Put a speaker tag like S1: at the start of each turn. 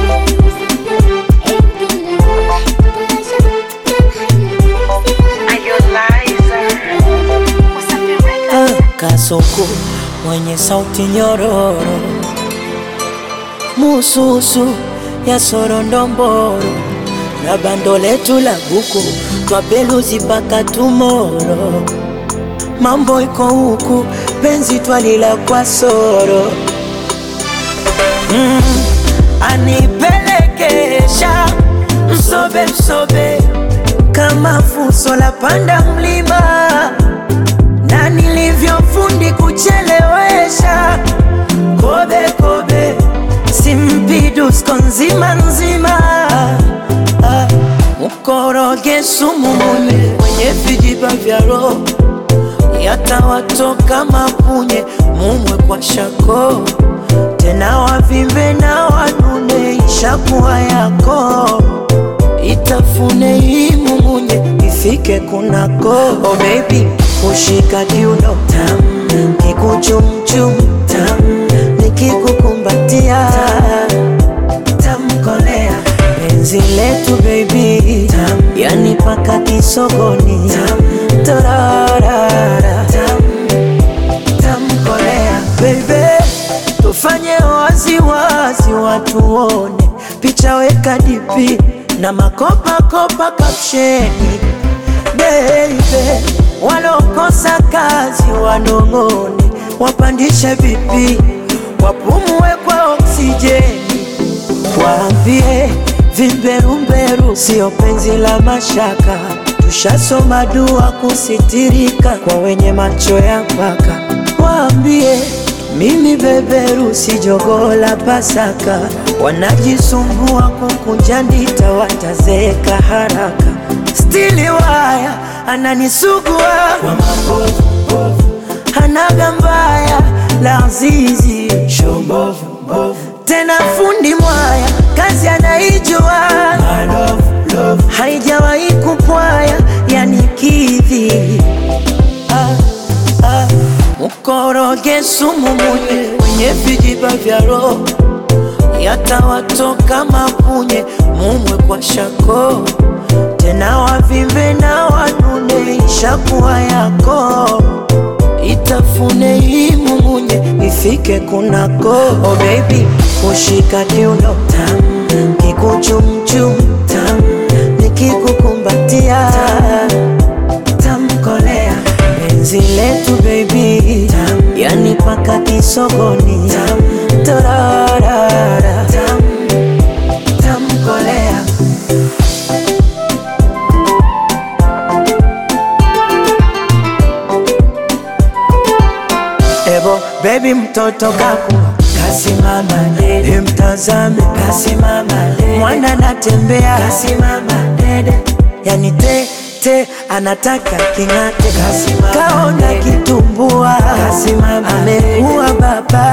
S1: Kasoko mwenye sauti nyororo, mususu ya sorondomboro na bando letu la buku twapeluzi mpaka tumoro. Mambo iko huku, penzi twalila kwa soro mm, anipelekesha msobe msobe kama fuso la panda mlima na nilivyofundi kuchelewesha kobe kobe simpidusko nzima nzima Ah, mkoroge sumu mwenye mwenye vijiba vya roho yatawatoka mapunye mumwe kwa shako tena wavimbe na wanune ishakuwa yako itafune hii mumunye ifike kunako oh baby kushika kiuno tam kikuchumchum tam nikikukumbatia tamkolea penzi letu baby tam yani paka kisogoni tam torarara tam tamkolea baby tufanye waziwazi watu wone picha weka dipi na makopakopa kapsheni baby walokosa kazi wanong'one wapandishe vipi wapumue kwa oksijeni waambie vimberumberu sio penzi la mashaka tushasoma dua kusitirika kwa wenye macho ya mpaka waambie mimi beberu si jogoo la Pasaka, wanajisumbua kukunja ndita, watazeeka haraka. Stili waya ananisugua kwa mabovu, hanaga mbaya la azizi tena fundi mwaya kazi anaijua haijawahi kupwaya yani kidhi ah, ah. Mkoroge sumu munye mwenye vijiba vya roho yatawatoka mapunye mumwe kwa shako tena wavimbe na wanune ishakuwa yako itafune hii mumunye ifike kunako oh baby kushika kiuno tam kikuchumchum tam nikikukumbatia tamkolea penzi letu baby tam yani paka kisogoni tam torarara tam tamkolea Ebo baby mtoto kaku kasimama dede, mtazame kasimama dede, mwana anatembea kasimama dede, yani te te anataka king'ate, kasimama kaona kitumbua, kasimama amekuwa baba